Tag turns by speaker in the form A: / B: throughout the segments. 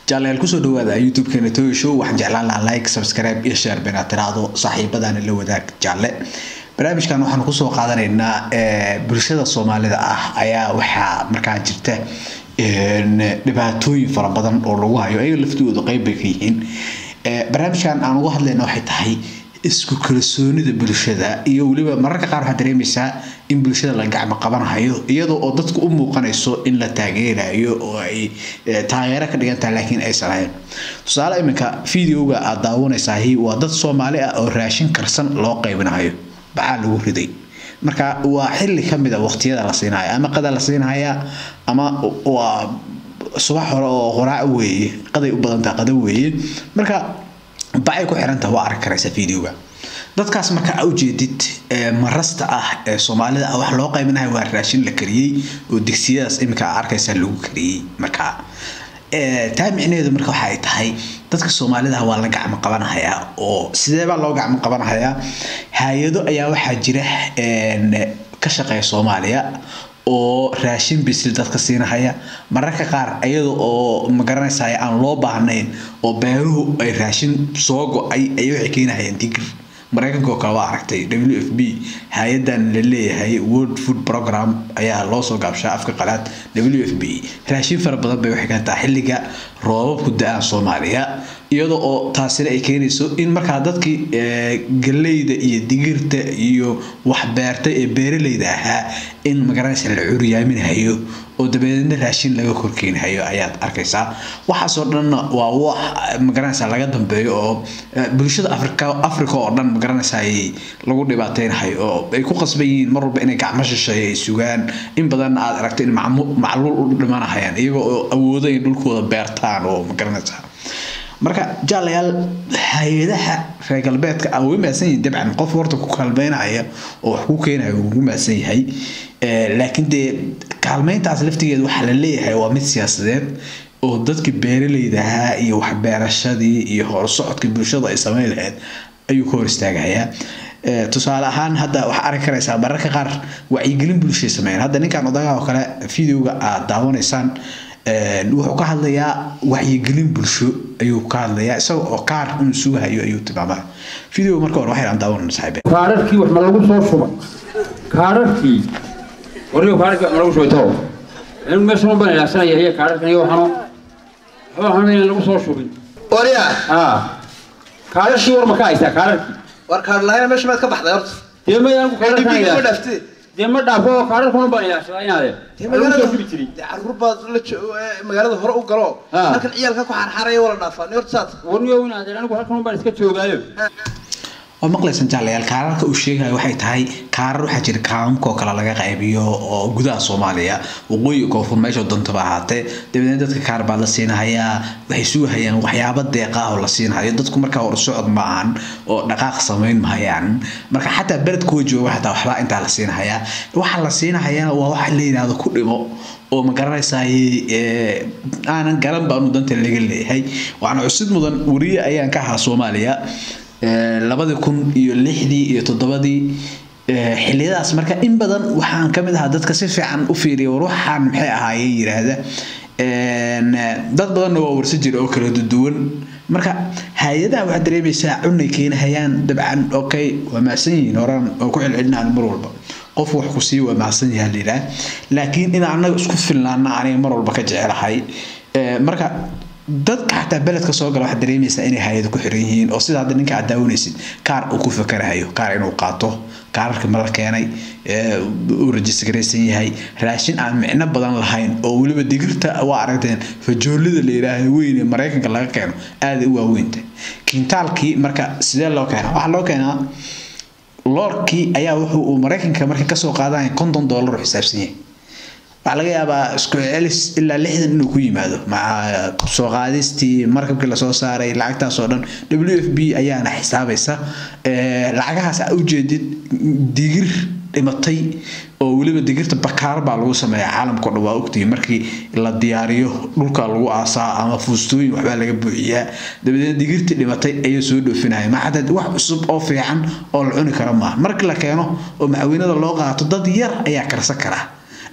A: jaalayaal kusoo dhawaada youtube-keena toyo show waxaan jeclaan lahaa like subscribe iyo share been aad tiraahdo saaxiibadana la wadaag jaalle barnaamijkan waxaan kusoo qaadanaynaa bulshada soomaalida ah ayaa waxaa markaa jirta dhibaatooyin fara badan oo lagu hayo ayaga laftooda qeyb bay ka yihiin barnaamijkan aan uga hadlayna waxay tahay isku kalsoonida bulshada iyo weliba mararka qaar waxaad dareemaysaa in bulshada la gacmo qabanahayo iyadoo oo dadku u muuqanayso in la taageerayo oo ay taageero ka dhigan tahay laakiin aysan ahayn tusaale iminka videoga aad daawanaysaah waa dad soomaali ah oo raashin karsan loo qaybinahayo baxaa lagu riday marka waa xilli kamid a waqtiyada la siinaya ama qada la siinaya ama waa subax hore oo qoraac weeye qaday u badantaha qada weeye marka bacay ku xirantaha waa arki karaysa videoga dadkaas marka a ujeedid marasta ah ee soomaalida ah wax loo qaybinayo waa raashin la kariyey oo digsiyadaas iminka a arkaysa lagu kariyey marka taa micnaheedu marka waxa ay tahay dadka soomaalida waa la gacmo qabanahayaa oo sideebaa loo gacmo qabanahayaa hay-ado ayaa waxaa jira ka shaqeeya soomaaliya oo raashin bisil dadka siinahaya mararka qaar iyada oo magaranaysa aan loo baahnayn oo beeruhu ay raashin soo go-ay ay waxay keenahayeen digir maraykanka oo kale waa aragtay w f b hay-adan la leeyahay world food program ayaa loo soo gaabshaa afka qalaad w f b raashin fara badan bay waxay keentaa xilliga roobabku da-aan soomaaliya iyada oo taasina ay keenayso in markaa dadkii galeyda iyo digirta iyo wax beerta ee beeraleyda ahaa in magaranaysa la curyaaminahayo oo dabadeedna raashin laga korkeenhayo ayaad arkaysaa waxaasoo dhanna waa wax magaranaysa laga dambeeyo oo bulshada afrika africa oo dhan magaranaysa lagu dhibaateynahayo oo ay ku qasban yihiin mar walba inay gacmo shisheeya ay sugaan in badanna aad aragto in macluul u dhimanahayaan iyaga oo awooda in dhulkooda beertaan oo magaranaysa marka jaalayaal hay-adaha reer galbeedka a ugu mahadsan yihin dabcan qof horta ku kaalmeynaya oo wax ku keenaya ugu mahadsan yahay laakiin dee kaalmeyntaas laftigeeda waxaa la leeyahay waa mid siyaasadeed oo dadkii beeraleyda ahaa iyo waxbeerashadii iyo horsocodkii bulshada ay sameyn lahayd ayuu ka hor istaagayaa tusaale ahaan hadda waxaa arki karaysaa mararka qaar wacyigelin bulshay sameeyeen hadda ninkan odagaa oo kale videoga aad daawanaysaan wuxuu ka hadlayaa wacyigelin bulsho ayuu ka hadlayaa isaga oo kaar inuu sugahayo ayuu tilmaamaa video marka hore waxay aan daawanayna saaxiibe
B: kaararkii wax ma lagu soo shubay kaararkii wariyo kaararkii wax ma lagu shubay too anigu meeshan u baan ilaashanaya iyo kaararkan iyo waxano waxba waxaan inaan lagu soo shubin
C: waryaa
B: aa kaararkii war ma ka haysaa kaararkii
C: war kaadlahayna meesha maad ka baxday horta
B: dee ma anigu kaararkan
C: dhibiga ma
B: ilaashan
C: dhaaftee
B: dee ma dhaafo oo kaararkan u baan ilaashadaa inaade lagu soo shubi jiray
C: dee caruur baad la jo- ee, magaalada hore u galo
B: Ah.
C: halkan ciyaalka ku xarxaraya wala dhaafaa ni horta saad
B: warniyo inaade anigu halkan un baan iska joogaayo
A: waa maqlaysan jaalayaal kaararka uu sheegayo waxay tahay kaarar waxaa jira kaamamka oo kale laga qaybiyo oo gudaha soomaaliya waqooyi koonfur meesha dantaba ahaatee dabadeedna dadka kaar baa la siinahayaa waxay sugahayaan waxyaaba deeqaah oo la siinahayo dadku markaa hor socod ma ahan oo dhaqaaq samayn mahayaan marka xataa beledkoo jooga xataa waxbaa intaa la siinahayaa waxa la siinahayana waa waxa la yidhaahdo ku dhimo oo ma garanaysaay aanan garan baanu danta laga leeyahay waxaana cusid mudan wariye ayaan ka ahaa soomaaliya labadii kun iyo lixdii iyo toddobadii xiliyadaas marka in badan waxaan ka mid ahaa dadka si fiican u fiiriya war waxaan maxay ahaayeen yiraahda dad badanna waa warsi jira oo kala duwan marka hay-adaha waxaad dareemaysaa cunay keenahayaan dabcan okay waa mahadsan yihiin horaan oo ku celcelinaan mar walba qof wax ku sii waa mahadsan yahay la yidhaah laakiin in annaga isku filnaana aniga mar walba ka jecelahay marka dadka xataa beledka soo gala waxaad dareemaysaa inay hay-ada ku xiran yihiin oo sida hadda ninka aad daawanaysid kaar uu ku fakarahayo kaar inuu qaato kaararka ma la keenay uu rajisgaraysan yahay raashin aan micno badan lahayn oo weliba digirta waa aragteen fajoolida la yidhaaha weyn ee maraykanka laga keeno aaday u waaweynta kiintaalkii marka sidee loo keenaa waxaa loo keenaa loorkii ayaa wuxuu uu maraykanka marka kasoo qaadanaya konton dollar u xisaabsan yahay waxaa laga yaabaa isku celis ilaa lixdan inuu ku yimaado maca soo qaadistii markabkii lasoo saaray lacagtaas oo dhan w f b ayaana xisaabaysa lacagahaas a ujeedid digir dhimatay oo weliba digirta bakaar baa lagu sameeya caalamkao dhan waa ogtihi markii la diyaariyo dhulka lagu aasaa ama fuustooyin waxbaa laga buuxiyaa dabadeed digirtii dhimatay ayay soo dhoofinaya maxaad wax cusub oo fiican oo la cuni karo maaha markii la keeno oo macawiinada loo qaato dad yar ayaa karsan kara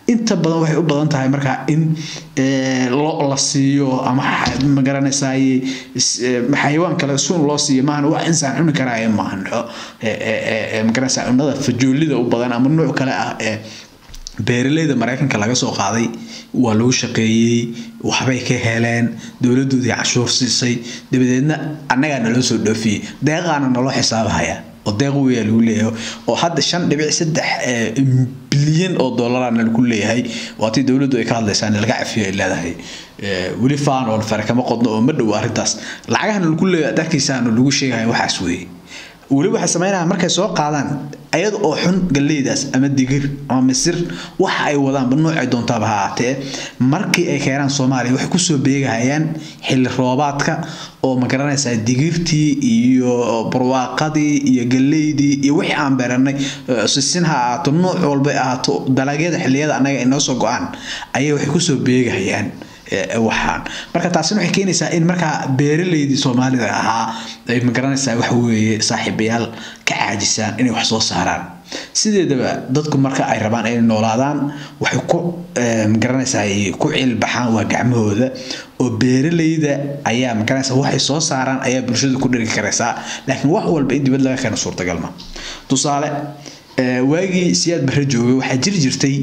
A: inta badan waxay u badan tahay markaa in lo la siiyo ama magaranaysaay xayawaan kale sun loo siiyo maahan wax insaan cuni karaayo maahan magaranaysaa cunada fajoolida u badan ama nooc kale ah ee beeraleyda maraykanka laga soo qaaday waa lagu shaqeeyey waxbay ka heleen dowladoodii canshuur siisay dabadeedna annagaa naloo soo dhoofiyey deeqaana naloo xisaabahaya oo deeq weyaa lagu leeyahay oo hadda shan dhibic saddex bilyan oo dollarana lagu leeyahay waatii dowladdu ay ka hadlaysaan laga cafiyo ay leedahay weli faanoon fare kama qodno oo ma dhow arrintaas lacagahana lagu leeyahay darkiisaana lagu sheegaya waxaas weeye weli waxay sameynayaan markay soo qaadaan ayada oo xun galleydaas ama digir ama misir waxa ay wadaanba noocay doontaaba ha ahaatee markii ay keenaan soomaaliya waxay kusoo beegahayaan xilli roobaadka oo ma garanaysaa digirtii iyo barwaaqadii iyo galleydii iyo wixii aan beeranay sisin ha ahaato nooc walba ahaato dalagyada xilliyada annaga ay noo soo go-aan ayay waxay kusoo beegahayaan waxaan marka taasina waxay keenaysaa in markaa beeraleydii soomaalida ahaa ay magaranaysaa waxa weeye saaxiibayaal ka caajisaan inay wax soo saaraan sideedaba dadku marka ay rabaan inay noolaadaan waxay ku magaranaysaa ku cilbaxaan waa gacmahooda oo beeraleyda ayaa magaranaysaa waxay soo saaraan ayaa bulshada ku dhiri karaysaa laakiin wax walba in dibad laga keeno suurtagal ma tusaale waagii siyaad barre joogay waxaa jiri jirtay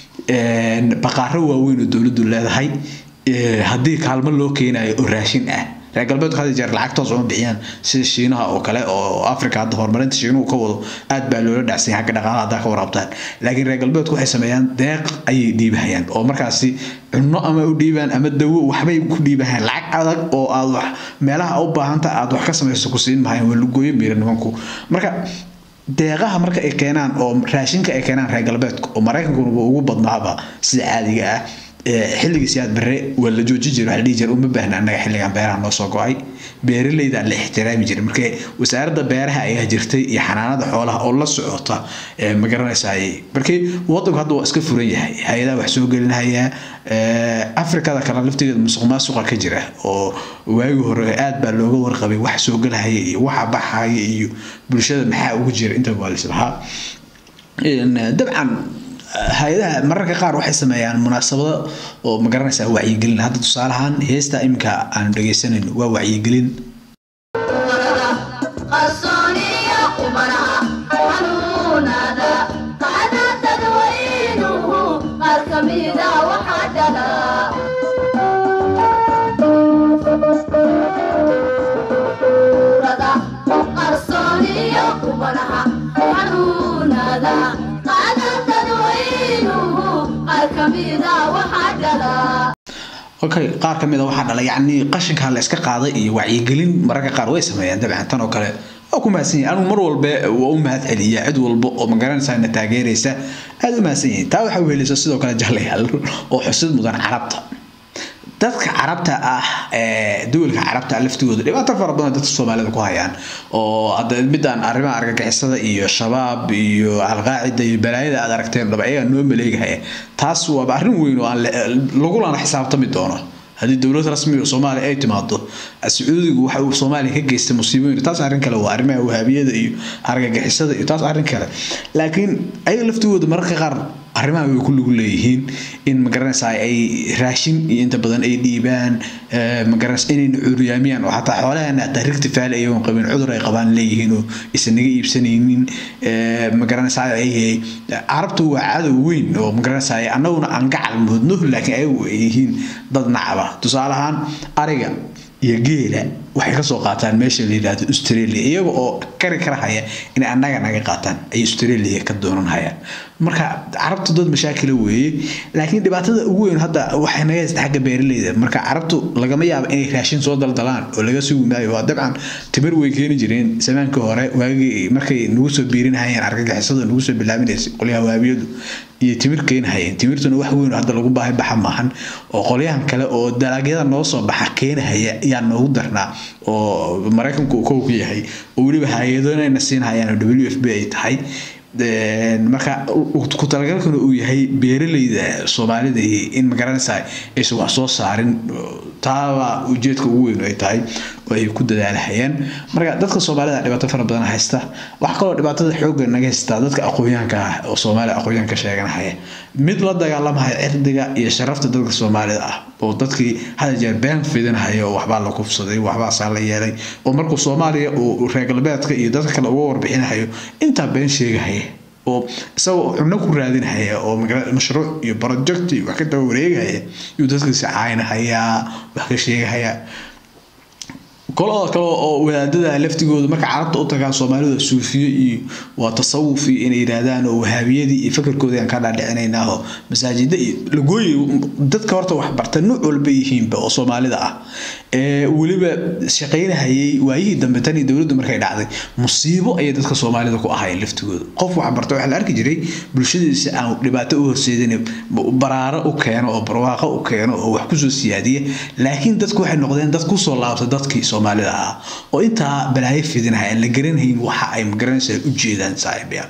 A: baqaaro waaweyn oo dowladdu leedahay haddii kaalmo loo keenayo oo raashin ah reer galbeedku had jeer lacagtoos uma bixiyaan sida shiinaha oo kale oo africa hadda horumarinta shiinuhu ka wado aad baa loola dhacsay xagga dhaqaalaha haddaa ka warabtaan laakiin reer galbeedku waxay sameeyaan deeq ayay dhiibahayaan oo markaasi cunno ama u dhiibaan ama dawo waxbay ku dhiibahayaan lacag adag oo aad wax meelaha u baahanta aad wax ka samayso ku siin mahayan waa lugooyo miira nimanku marka deeqaha marka ay keenaan oo raashinka ay keenaan reer galbeedka oo maraykankuna ugu badnaaba sida caadiga ah xilligii siyaad bare waa la jooji jira waxaa dhihi jira uma baahna annaga xilligan beeraha noo soo go-ay beeraleyda la ixtiraami jiray marka wasaaradda beeraha ayaa jirtay iyo xanaanada xoolaha oo la socota ma garanaysaay markii wadanku hadda waa iska furan yahay hay-adaha wax soo gelinaya afrikada kale laftigeeda musuq maasuqa ka jira oo waagii hore aad baa looga warqabay wax soo gelahaya iyo waxa baxaya iyo bulshada maxaa ugu jira inta waa lislahaa dabcan hay-adaha mararka qaar waxay sameeyaan munaasabado oo magaranaysaa wacyigelin hadda tusaalahaan heesta iminka aanu dhegaysanayno waa wacyigelin okay qaar ka mid a waxaa dhala yacni qashinka la iska qaaday iyo wacyigelin mararka qaar way sameeyaan dabcan tan oo kale waa ku mahadsan yahay anigu mar walba waa u mahad celiyaa cid walba oo magaranaysaa na taageeraysa aada u mahadsan yihiin taa waxaa weheleysa sidoo kale jallayaal oo xusid mudan carabta dadka carabta ah duwalka carabta laftigooda dhibaato fara badan dadka soomaalida ku hayaan oo hadda midaan arrimaha argagixisada iyo shabaab iyo alqaacida iyo balaayada aad aragteen dhaba ayagaa noo maleegahaya taas waaba arrin weyn oo aan lagulana xisaabtami doono haddii dowlad rasmi oo soomaaliya ay timaado sacuudigu waxa uu soomaaliya ka geystay musiibooyin taas arrin kale waa arrimaha wahaabiyada iyo argagixisada iyo taas arrin kale laakiin ayaga laftigooda mararka qaar arrimaha way ku lugu leeyihiin in magaranaysaa ay raashin iyo inta badan ay dhiibaan magaranaysa inayna cuuryaamiyaan oo xataa xoolaheena hataa rigti faali ayagoon qabin cudur ay qabaan leeyihiin oo isan naga iibsanaynin magaranaysaa ay carabtu waa cadow weyn oo magaranaysaa annaguna aan gacal moodno laakiin ayagu ay yihiin dad nacaba tusaale ahaan ariga iyo geela waxay kasoo qaataan meesha la yidhaahdo australia iyaga oo kari kara haya inay annaga naga qaataan ay australia ka doonan hayaan marka carabtu dad mashaakila weeye laakiin dhibaatada ugu weyn hadda waxay naga haysta xagga beeraleyda marka carabtu lagama yaabo inay raashin soo daldalaan oo laga sugi maayo waa dabcan timir way keeni jireen zamaankii hore waagii markay nagu soo biirinahayeen argagixisada nagu soo bilaabinaysay qolyaha waabiyadu iyo timir keenahayeen timirtuna wax weyn hadda lagu baahi baxa maahan oo qolyahan kale oo dalagyada noo soo baxa keenahaya ayaa noogu darnaa oo maraykanku uu kow ku yahay oo weliba hay-adonayna siinhayaan w f b ay tahay marka ku talagalkana uu yahay beeralayda soomaalida in magaranaysa aysan wax soo saarin taaba ujeedka ugu weyn ay tahay oo ay ku dadaalahayaan marka dadka soomaalida dhibaato fara badan haysta waxaa kaloo dhibaatada xoogga naga haystaa dadka aqoonyahanka ah oo soomaaliya aqoonyahanka sheeganahaya mid la dagaalamaya cirdiga iyo sharafta dadka soomaalida ah oo dadkii hada jeer been fidinahaya oo waxbaa la kufsaday waxbaasaa la yeelay oo markuu soomaaliya uu reer galbeedka iyo dadka kale uga warbixinahayo intaa been sheegahaya oo isagoo cunno ku raadinhaya oo mashruuc iyo project iyo wax ka daba wareegaya yuu dadkiisi caaynahayaa wax ka sheegahayaa kolada kale oo wadaadada laftigooda marka carabta u tagaan soomaalida suufiyo iyo waa tasawuf iyo inay yidhaahdaan oo wahaabiyadii iyo fakarkoodii aan ka dhaadhicinaynaa oo masaajida iyo lagooyi dadka horta wax barta nuuc walba yihiinba oo soomaalida ah ee weliba shaqaynahayay waayihii dambe tan iyo dowladdu markay dhacday musiibo ayay dadka soomaalida ku ahayeen laftigooda qof wax barta waxaa la arki jiray bulshadiisa aan dhibaato u horseedin baraaro u keeno oo barwaaqo u keeno oo wax kusoo siyaadiya laakiin dadku waxay noqdeen dad kusoo laabta dadkii soomaalida ahaa oo intaa balaayo fidinahay aan la garanhayn waxa ay magaranaysa u jeedaan saaxiibya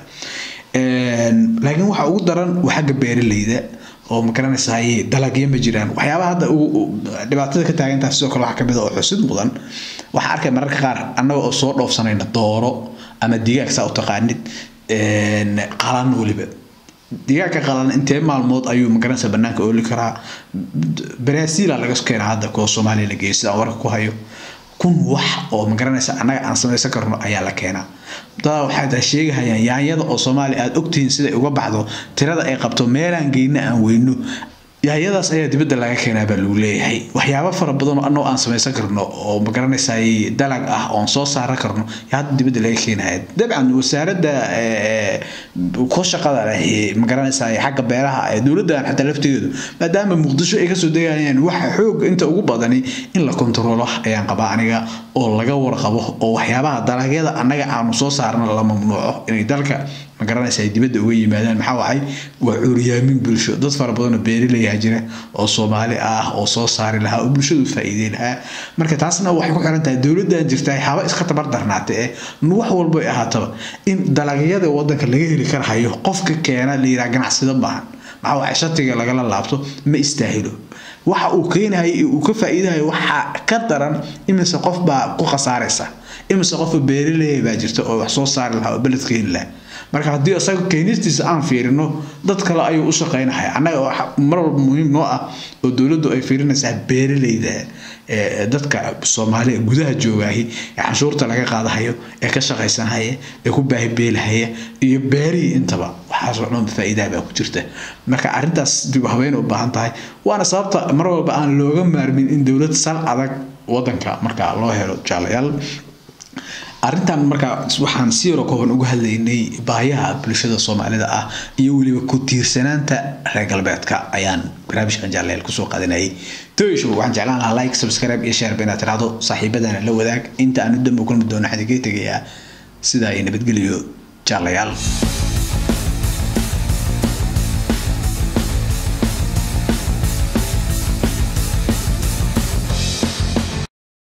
A: laakiin waxa ugu daran waa xagga beeralayda oo magaranaysaay dalagyo ma jiraan waxyaabaha hadda dhibaatada ka taagantaha sidoo kale waxaa kamid a oo xusid mudan waxaa arkay mararka qaar annaga oo soo dhoofsanayna dooro ama digaag saa u taqaanid qalan weliba digaagka qalan intee maalmood ayuu magaranaysa banaanka ooli karaa brazila laga keenaa hadda kuwa soomaaliya la geeyo sidaan warka ku hayo kun wax oo magaranaysa annaga aan samaysan karno ayaa la keenaa dadaa waxay tahay sheegahayaan yaanyada oo soomaaliya aada ogtihiin siday uga baxdo tirada ay qabto meelaan geyna aan weyno yaayadaas ayaa dibadda laga keenaa baa lagu leeyahay waxyaabo fara badan oo annagoo aan samaysan karno oo magaranaysaay dalag ah oon soo saaran karno yaa hadda dibadda laga keenaya dabcan wasaaradda ku shaqada leh magaranaysaay xagga beeraha ee dowladdan xataa laftigeedu maadaama muqdisho ay kasoo degayaan waxa xoog inta ugu badani in la kontaroolo ayaan qabaa aniga oo laga warqabo oo waxyaabaha dalagyada annaga aanu soo saarno la mamnuuco inay dalka magaranaysa ay dibadda uga yimaadaan maxaa waxay waa curyaamin bulsho dad fara badan oo beerilayaa jira oo soomaali ah oo soo saari lahaa oo bulshadu faa'iidey lahaa marka taasna waxay ku xiran tahay dowladdan jirta haba iska tabar darnaatay ee wax walba ay ahaataba in dalagyada wadanka laga heli karahayo qofka keena la yidhaha ganacsida maahan maxaa waxay shatiga lagala laabto ma istaahilo waxa uu keenahay uu ka faa'iidayo waxa ka daran imise qof baa ku khasaaraysa imise qofka beerileeya baa jirta oo wax soo saari lahaa oo beled keeni lahaa marka haddii isaga keenistiisa aan fiirino dad kale ayuu u shaqaynahaya annaga mar walba muhiim noo ah oo dowladdu ay fiirinaysaa beeralayda dadka soomaaliya gudaha joogaahi ee canshuurta laga qaadahayo ee ka shaqaysanhaya ee ku baahibeelahaya iyo beerihii intaba waxaasoo dhan faa'iidaha baa ku jirta marka arrintaas dib habeyn u baahan tahay waana sababta mar walba aan looga maarmin in dowlad sal adag wadanka marka loo helo jaalayaal arrintan markaa waxaan si yaro kooban uga hadlaynay baayaha bulshada soomaalida ah iyo weliba ku tiirsanaanta reer galbeedka ayaan barnaamijkan jaaleel kusoo qaadanayay toyshow waxaan jeclaan lahaa like subscribe iyo share inaad tiraahdo saaxiibadana la wadaag inta aan u dambe kulmi doono xadiga tegayaa sidaa ay nabadgeliyo jaalayaal